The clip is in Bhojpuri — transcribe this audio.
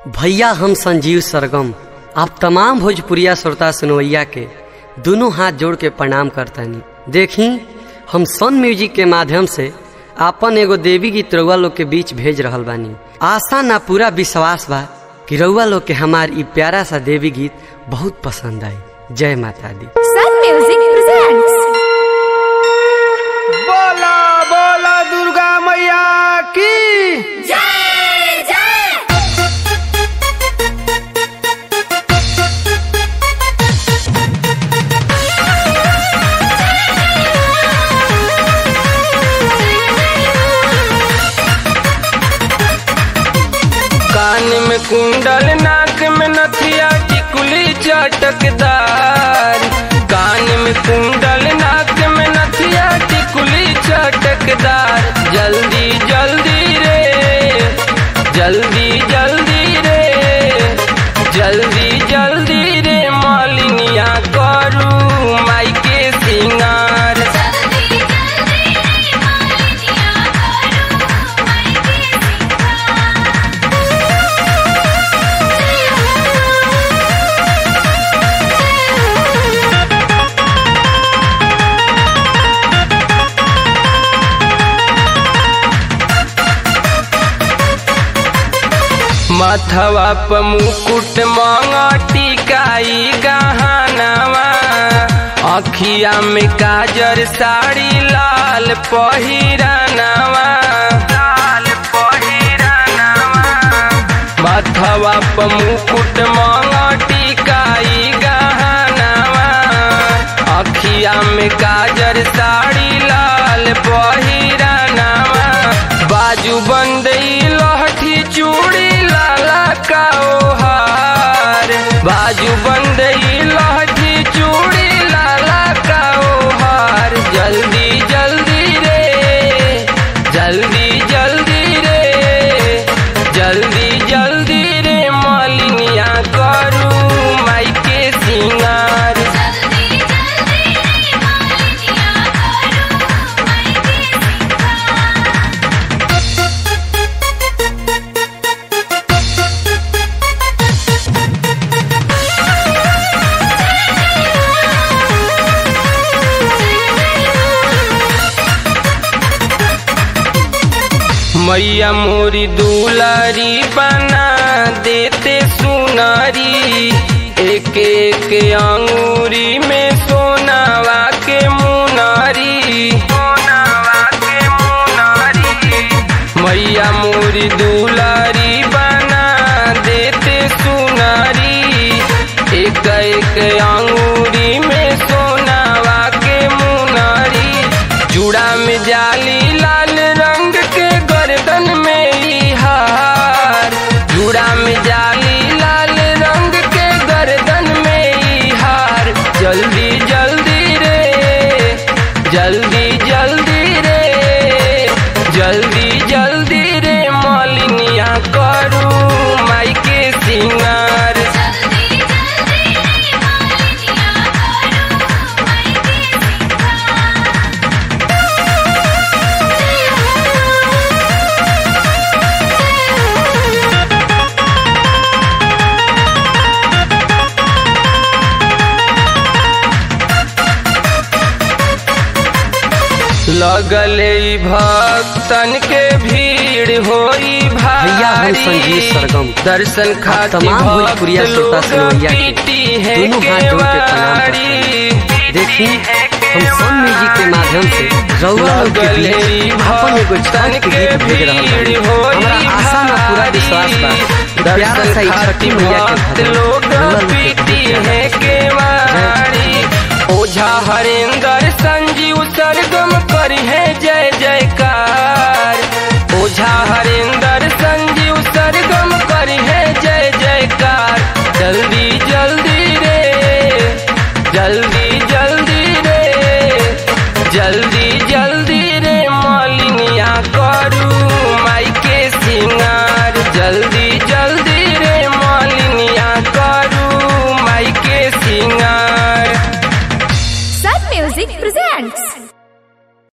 भैया हम संजीव सरगम आप तमाम भोजपुरिया श्रोता सुनवैया के दोनों हाथ जोड़ के प्रणाम करतानी देखी हम सन म्यूजिक के माध्यम से आपन एगो देवी गीत रउआ लोग के बीच भेज रहल बानी आशा ना पूरा विश्वास बा कि रउआ लोग के हमार ई प्यारा सा देवी गीत बहुत पसंद आई जय माता दी Sun Music presents बोला बोला दुर्गा मैया की कान में कुंडल नाक में नथिया टिकुली चटकदार कान में कुंडल नाक में नथिया टिकुली चटकदार जल्दी जल्दी रे जल्दी जल्दी रे जल्दी जल्दी रे मालिनिया करू माई के सिंगार जल्दी जल्दी रे मालिनिया करू माई के सिंगार माथवा प मुकुट मांगा टिकाई गहनावा अखिया में काजर साड़ी लाल पहिरानावा लाल पहिरानावा माथवा प मुकुट मांगा टिकाई गहनावा अखिया में काजर साड़ी लाल पहिरानावा बाजू बंदई लहठी चूड़ी लाला का ओहार बाजू बंदई लहठी चूड़ी लाला का ओहार जल्दी जल्दी रे जल्दी जल्दी रे जल्दी जल्दी रे मालिनिया करू माई के सिंगार जल्दी जल्दी रे मालिनिया करू माई के मैया मोरी दुलारी बना देते सुनारी एक एक अंगूरी में सोनावा के मुनारी सोनावा के मुनारी मैया मोरी दुलारी बना देते सुनारी एक एक अंगूरी में सोनावा के मुनारी जुड़ा में जाली लाल रंग के गर्दन में ई हार जुड़ा में जाली लाल रंग के गर्दन में ई हार जल्दी जल्दी रे जल्दी जल्दी रे जल्दी जल्दी रे मालिनिया करू माई के सिंगार जल्दी जल्दी रे मालिनिया करू माई के सिंगार लगले ई भक्तन के भीड़ होई भैया हम संजीव सरगम दर्शन आप खातिर तमाम भोजपुरिया भक्त श्रोता लोग सुनवैया के पीटी है दोनों हाथ जोड़ के प्रणाम केवाड़ी। करते देखी हम सन म्यूजिक के माध्यम से रउआ लोग के बीच अपन एगो छठ के गीत भेज रहल बानी हमरा आशा ना पूरा विश्वास बा कि प्यारा सा ई छठी मैया के भक्त भजन लोग रउआ लोग के पीटी बीच है केवाड़ी ओझा हरेंद्र संजीव सरगम करी है जय जयकार